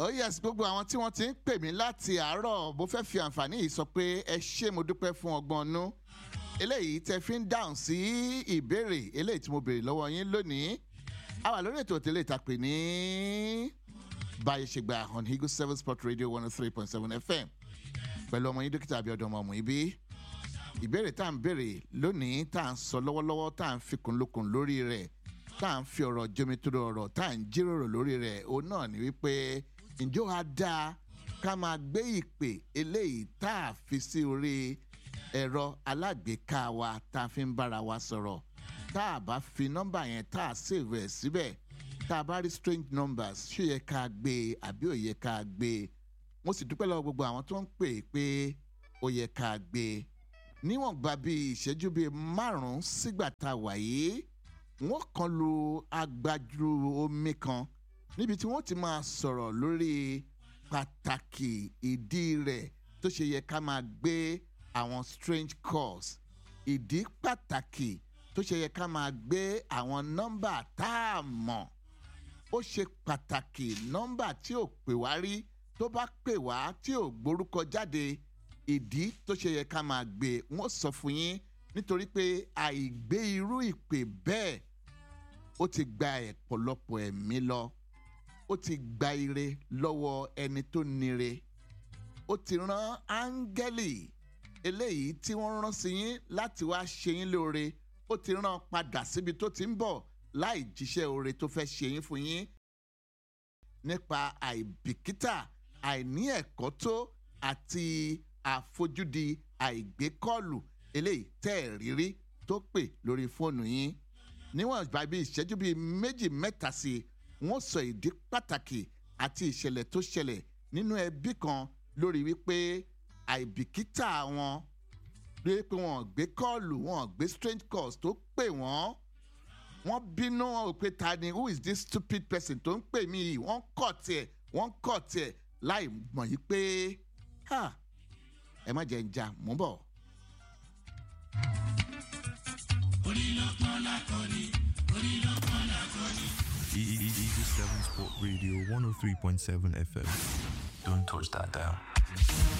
oh yes gbogbo àwọn tí wọ́n ti ń pè mí láti àárọ̀ mo fẹ́ fi àǹfààní yìí sọ pé ẹ ṣé mo dúpẹ́ fún ọgbọ́n ọnú eléyìí tẹ fi ń dáhùn sí ìbéèrè eléyìí tí mo béèrè lọ́wọ́ yín lónìí a wà lórí ètò òtẹ́lẹ̀ ìtàpè ní báyìí ṣe gba on Eagle seven sport radio one oh three point seven fm pẹ̀lú ọmọ yín dókítà abiodun ọmọ ọmọ ibi ìbéèrè tá à ń béèrè lónìí tá à ń sọ lọ́wọ́lọ́wọ́ tá à ń fikùn lukùn lórí rẹ̀ tá à ń fi ọ̀rọ̀ jomitoro ọ̀rọ̀ tá à ń jíròrò lórí rẹ̀ òun náà ni wípé ǹjọ́ a dáa ká máa gbé ìpè eléyìí tá a fi sí orí ẹ̀rọ alágbèéká wa tá a fi ń bára wa sọ̀rọ̀ tá a bá fi nọ́mbà yẹn tá a save ẹ̀ síbẹ̀ tá a bá rí strange numbers ṣó yẹ ká gbé e àbí ò yẹ ká gbé e mo sì dúpẹ́ lọ́wọ́ gbogbo àwọn tó ń pè é pé ó yẹ ká gbé e níwọ̀n gba bíi ìṣẹ́jú bíi márùn-ún sígbà tá a wà yìí wọ́n kan lu agbájú omi kan níbi tí wọ́n ti máa sọ̀rọ̀ lórí pàtàkì ìdí rẹ̀ tó ṣe yẹ ká máa gbé àwọn strange calls ìdí pàtàkì tó ṣe yẹ ká máa gbé àwọn nọ́mbà tá a mọ̀ ó ṣe pàtàkì nọ́mbà tí ò pè wá rí tó bá pè wá tí ò gborúkọ jáde ìdí tó ṣe yẹ ká máa gbé wọ́n sọ fún yín nítorí pé àìgbé irú ìpè bẹ́ẹ̀ ó ti gba ọ̀pọ̀lọpọ̀ ẹ̀mí lọ ó ti gba ire lọ́wọ́ ẹni tó nire ó ti rán áńgẹ́lì eléyìí tí wọ́n rán sí yín láti wá ṣe yín lóore ó ti rán padà síbi tó ti ń bọ̀ láì jíṣẹ́ oore tó fẹ́ ṣe yín fún yín nípa àìbìkítà àìní ẹ̀kọ́ tó àti àfojúdi àìgbékọ́ọ̀lù eléyìí tẹ́ ẹ̀ rírí tó pè lórí fóònù yín níwọ̀n ìgbà bíi ìṣẹ́jú bíi méjì mẹ́ta sí i wọ́n sọ ìdí pàtàkì àti ìṣẹ̀lẹ̀ tó ṣẹlẹ̀ nínú ẹbí kan lórí wípé àìbìkítà wọn rí pé wọn gbé kọ́ọ̀lù wọn gbé strange calls tó pè wọ́n wọ́n bínú wọn ò pé ta ni who is this stupid person tó ń pè mí yìí wọ́n kọ̀ tiẹ̀ wọ́n kọ̀ tiẹ̀ láì mọ̀ yí pé ẹ má jẹ́ ń jà mú bọ̀. Eagle 7 Sport Radio 103.7 FM. Don't touch that dial.